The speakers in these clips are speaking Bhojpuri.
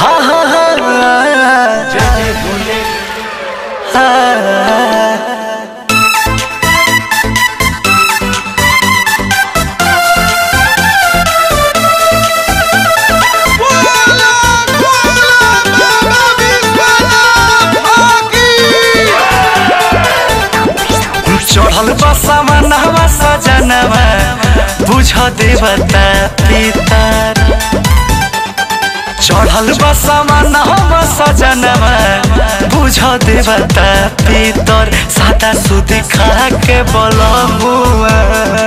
हाँ हाँ हाँ हाँ चढ़ल बसवा नहवा सजनवा बुझ देवता पितर चढ़ल बसवा नहवा सजनवा बुझ देवता पितर सादा सुदी खा के बलमुआ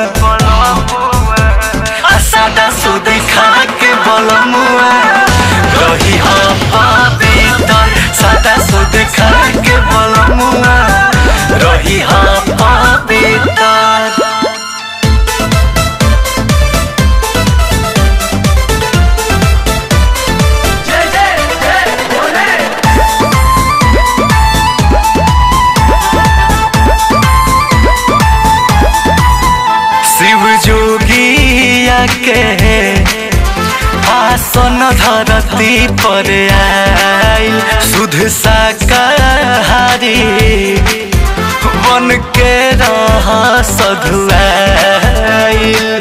आ सादा सुदी खा के बलमुआ रही हो पवित्र सादा सुदी खा के बलमुआ रही हो पवित्र शिव जोगिया के आसन धरती पर आइल सुध शाकाहारी बन के रह सधुआइल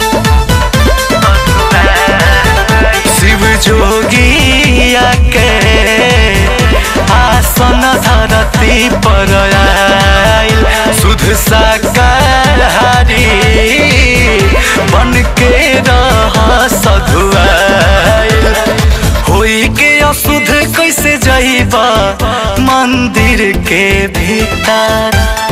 शिव जोगिया के आसन धरती पर आइल सुध शाकाहारी बन के रह सधुआइल होई के अशुद्ध कैसे जइबा मंदिर के भीतर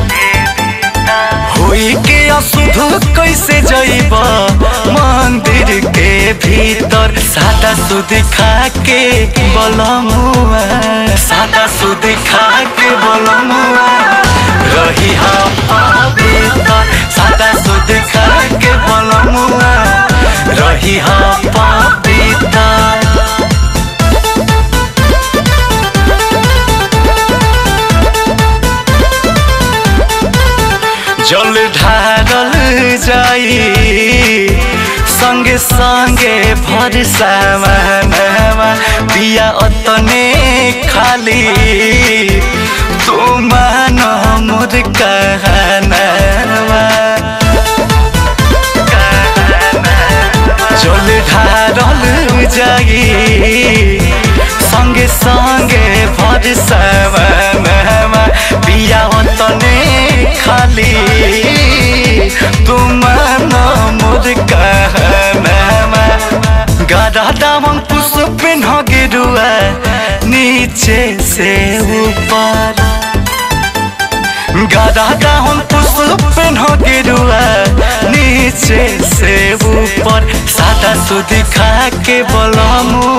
होई के अशुद्ध कैसे जइबा मंदिर के भीतर सादा सुध खा के बलमुआ सादा सुध खा के बलमुआ रही हम पवित्र सादा सुध खा के बलमुआ रही हम पवित्र जल ढारल जाई संगे संगे भर सामानवा पिया अतने खाली तू मान मोर कहनावा जल ढारल जाई संगे संगे भर सामानवा पिया अतने खाली तुम मोर कहनामा गदा दामन पुष्प न गिरुआ नीचे से ऊपर गदा दामन पुष्प न गिरुआ नीचे से ऊपर सादा सुध खा के बलमु